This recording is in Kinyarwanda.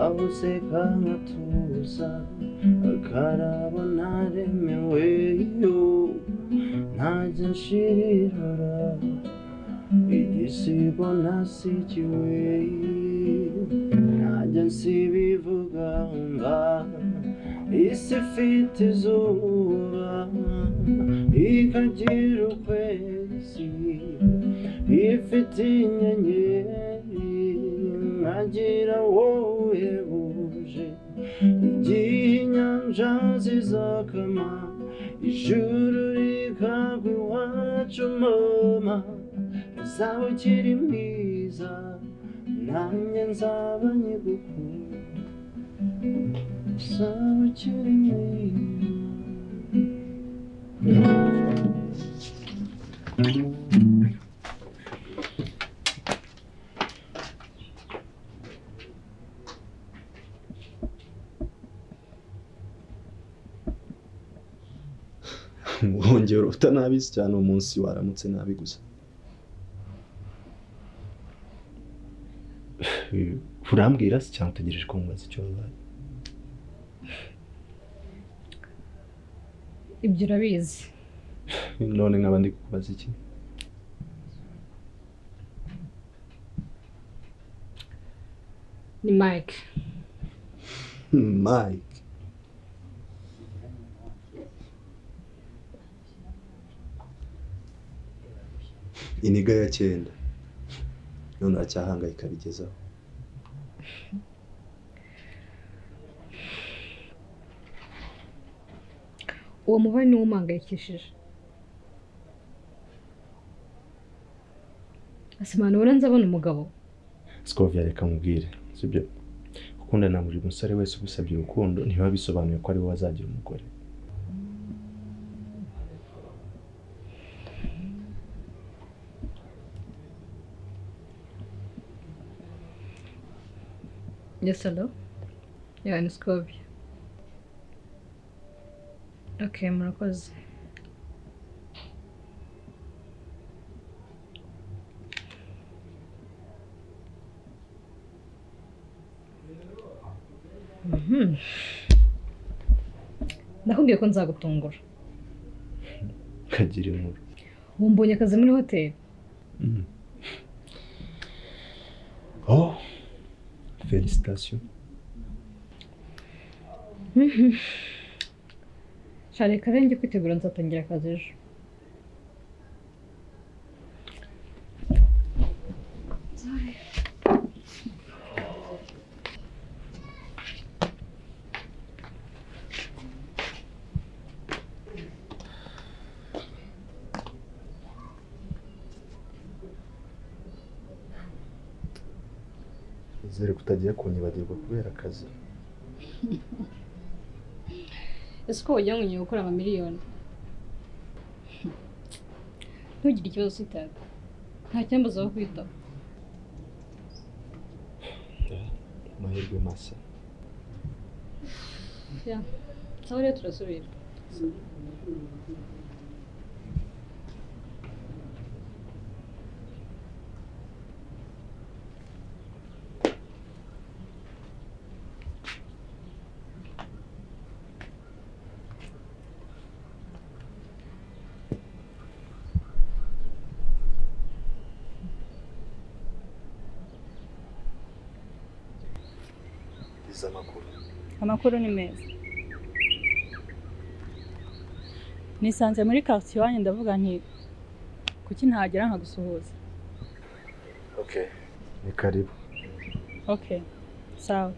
useka nkatuza akaraba ntaremewe yo ntajya nshirira igisigo ntasikiwe ntajya nsibivuga nga isi ifite izuba ikagira ukwezi ifite inyenyeri nkagira wowe buje igihe inyanja zizakama ijuru rikagwa iwacu mama uzaba ukiri mwiza nanjye nzaba nyigukunda uzaba ukiri mwiza wongera utanabizi cyane uwo munsi waramutse nabi gusa urambwira se cyangwa utegereje ko mubaza icyo bibaye ibyo urabizi none nkaba ndi kukubaza iki ni mike mike iniga ya cyenda none uracyahangayika bigezaho uwo mubare niwo umangayikishije asobanura nzabona umugabo sikoviya reka mubwire sibyo gukundana buri musore wese ugusabye urukundo ntibiba bisobanuye ko ari we wazagira umugore yesalo yani sikobye ok murakoze Mhm. nakubwiye ko nzagutungura kagira inkuru ubu mbonye akazi muri hoteli oh felicitasiyo share karenge kwitegura nzatangira akazi ejo nizere ko utagiye kunyibagirwa kubera akazi ese uko wagira ngo ugiye gukora amamiliyoni ntugire ikibazo usitaga nta cyambuza aho kwitaho amahirwe masa sawa rero turasubira izi amakuru amakuru ni meza nisanze muri karitsiye iwanyu ndavuga nti kuki ntagera nkagusuhuza ni karibu ok sawa